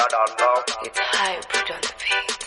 It's hybrid on the beat.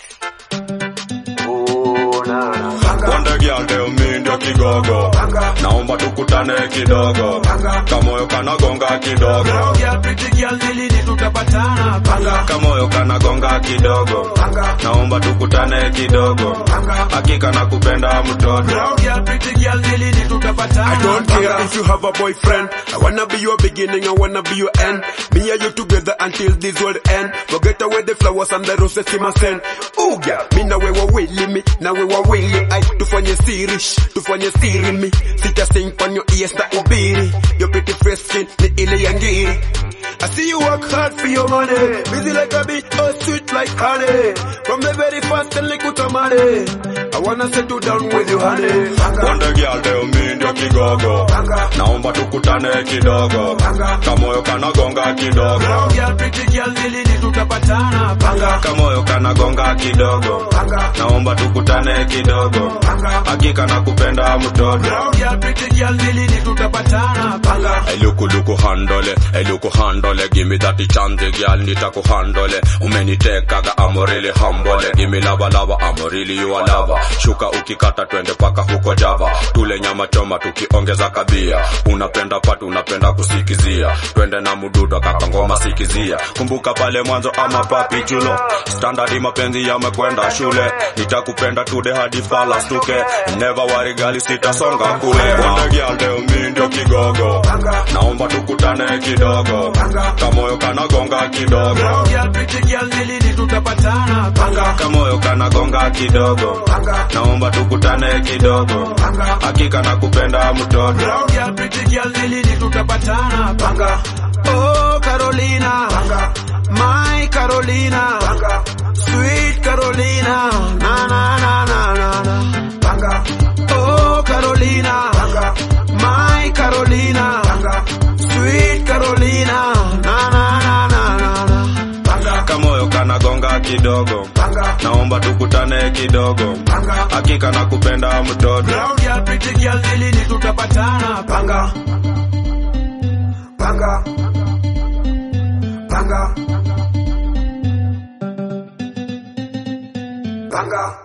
Wonder girl leo mi ndio kigogo, naomba tukutane kidogo, kamoyo kanagonga kidogo, Girl, pretty girl, ni lini tutapatana? Panga, kamoyo kanagonga kidogo, naomba tukutane kidogo, hakika nakupenda mtoto. girl, pretty girl, ni lini tutapatana? I don't care if you have a boyfriend. I wanna be your beginning, I wanna be your end. Me and you together until this world end. Forget away the flowers and the roses in my send. Ooh, girl, me na wewe wili me, na wewe wili I tufanye siri, shh, tufanye siri me. Sita sing on your ears na ubiri. Your pretty fresh skin ni ile ya ngiri. I see you work hard for your money. Busy like a bee, oh sweet like honey. From the very first and like utamare. I wanna settle down with you, honey. Wonder girl leo mi ndio kigogo, naomba tukutane kidogo, kamoyo kanagonga kidogo, Girl, pretty girl, ni lini tutapatana? Panga, kamoyo kanagonga kidogo, naomba tukutane kidogo, hakika nakupenda mtoto. girl, pretty girl, ni lini tutapatana? Panga, Elukuluku handole, eluku handole, give me that chance girl, nitaku handole. Umenitekaga I'm really humble, give me lava lava, I'm really you a lava. Shuka ukikata twende paka huko Java, tule nyama choma tukiongeza kabia. Unapenda patu, unapenda kusikizia, twende na mududo kaka ngoma sikizia. Kumbuka pale mwanzo ama papi chulo, standard mapenzi yamekwenda shule. Nitakupenda tude hadi fala stuke, never worry gali sitasonga kule. Wonder girl leo mi ndio kigogo, naomba tukutane kidogo, kamoyo kanagonga kidogo, girl, pretty girl, ni lini tutapatana? Panga, kamoyo kanagonga kidogo, naomba tukutane kidogo, hakika nakupenda mtoto. girl, pretty girl, ni lini tutapatana? Panga, Oh, Carolina. My Carolina. Sweet Carolina. Na, na, na, na, na, na. Oh, Carolina. My Carolina. Sweet Carolina. Na, na, na, na, na, na. kamoyo kanagonga kidogo, naomba tukutane kidogo, hakika nakupenda mtoto. girl, pretty girl, ni lini tutapatana? Panga, Panga. Panga. Panga.